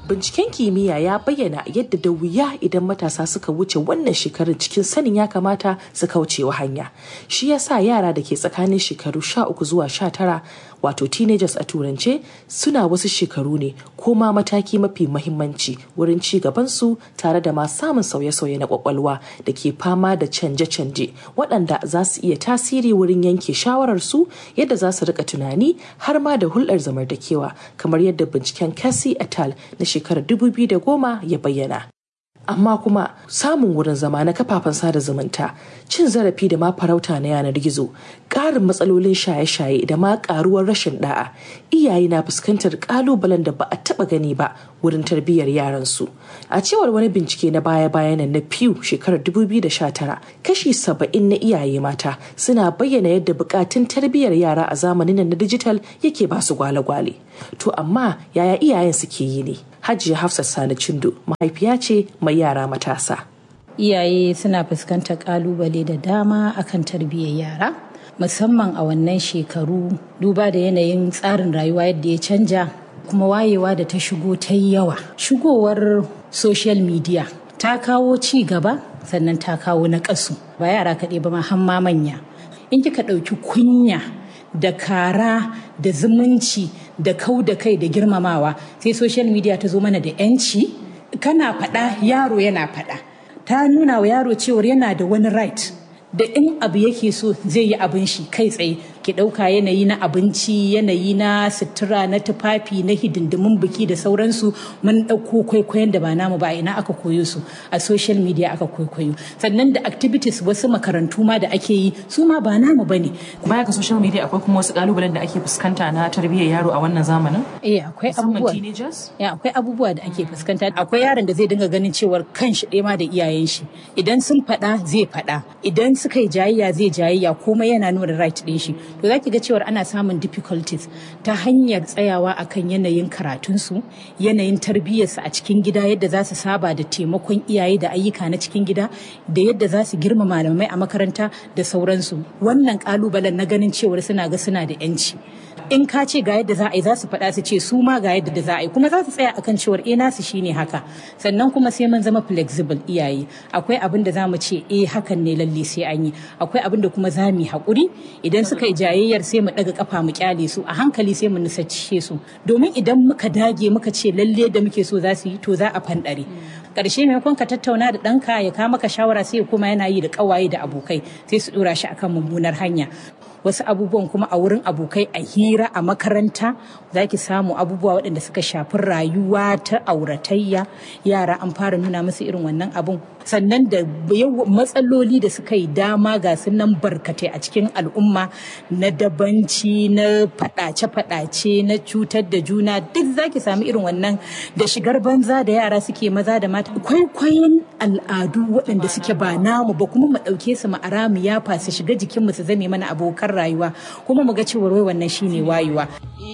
binciken kimiyya ya bayyana yadda da wuya idan matasa suka wuce wannan shekarun cikin sanin ya kamata su kaucewa hanya shi yasa yara da ke tsakanin shekaru 13 zuwa 19 wato teenagers a turance suna wasu shekaru ne ko ma mataki mafi mahimmanci wurin ci gabansu tare da ma samun sauye-sauye na kwakwalwa da ke fama da canje-canje waɗanda za su iya tasiri wurin yanke shawararsu yadda za su rika tunani har ma da hulɗar zamantakewa kamar yadda binciken Cassie et al. na shekarar 2010 ya bayyana. amma kuma samun wurin zama na kafafen sada zumunta cin zarafi da ma farauta na yanar gizo ƙarin matsalolin shaye-shaye da ma ƙaruwar rashin da'a iyaye na fuskantar ƙalubalen da ba a taɓa gani ba wurin tarbiyyar yaransu a cewar wani bincike na baya-bayan na pew shekarar 2019 kashi 70 na iyaye mata suna bayyana yadda buƙatun tarbiyyar yara a zamanin na dijital yake ba su gwale-gwale to amma yaya iyayen suke yi ne Hajiya Hafsat Sani Chindo mahaifiya ce mai yara matasa. Iyaye suna fuskantar kalubale da dama akan tarbiyyar yara musamman a wannan shekaru duba da yanayin tsarin rayuwa yadda ya canja kuma wayewa da ta shigo ta yi yawa. Shigowar social media ta kawo ci gaba sannan ta kawo na ƙasu ba yara kaɗai ba ma hamma manya. In kika ɗauki kunya da kara da zumunci da kau da kai da girmamawa sai social media ta zo mana da yanci kana faɗa yaro yana faɗa ta nuna wa yaro cewar yana da wani right da in abu yake so zai yi abin shi kai tsaye ki ɗauka yanayi na abinci yanayi na sutura na tufafi na hidindimin biki da sauransu mun ɗauko kwaikwayon da ba namu ba ina aka koyo su a social media aka kwaikwayo sannan da activities wasu makarantu ma da ake yi su ma ba namu ba ne. baya ga social media akwai kuma wasu kalubalen da ake fuskanta na tarbiyyar yaro a wannan zamanin eh akwai abubuwa ya akwai abubuwa da ake fuskanta akwai yaron da zai dinga ganin cewar kan shi ɗaya ma da iyayen shi idan sun faɗa zai faɗa idan suka yi jayayya zai jayayya komai yana nuna right ɗin shi to za ki ga cewar ana samun difficulties ta hanyar tsayawa akan yanayin karatunsu yanayin tarbiyyarsu a cikin gida yadda za su saba da taimakon iyaye da ayyuka na cikin gida da yadda za su girma malamai a makaranta da sauransu wannan kalubalen na ganin cewar suna ga suna da yanci in ka ce ga yadda za a yi za su faɗa su ce su ma ga yadda za a yi kuma za su tsaya akan cewar eh nasu shine haka sannan kuma sai mun zama flexible iyaye akwai abin da za mu ce eh hakan ne lalle sai an yi akwai abin da kuma za mu yi haƙuri idan suka yi jayayyar sai mu ɗaga kafa mu kyale su a hankali sai mu nusace su domin idan muka dage muka ce lalle da muke so za su yi to za a fanɗare ƙarshe maimakon ka tattauna da ɗanka ya kawo maka shawara sai kuma yana yi da ƙawaye da abokai sai su ɗora shi akan mummunar hanya wasu abubuwan kuma a wurin abokai a hira a makaranta za ki samu abubuwa waɗanda suka shafi rayuwa ta auratayya yara an fara nuna musu irin wannan abun sannan da matsaloli da suka yi dama ga su nan barkatai a cikin al'umma na dabanci na faɗace-faɗace na cutar da juna duk za ki sami irin wannan da shigar banza da yara suke maza da mata kwaikwayon al'adu waɗanda suke ba namu ba kuma mu ɗauke su mu ara mu yafa su shiga jikinmu su zame mana abokan rayuwa kuma mu ga cewa wai wannan shine wayewa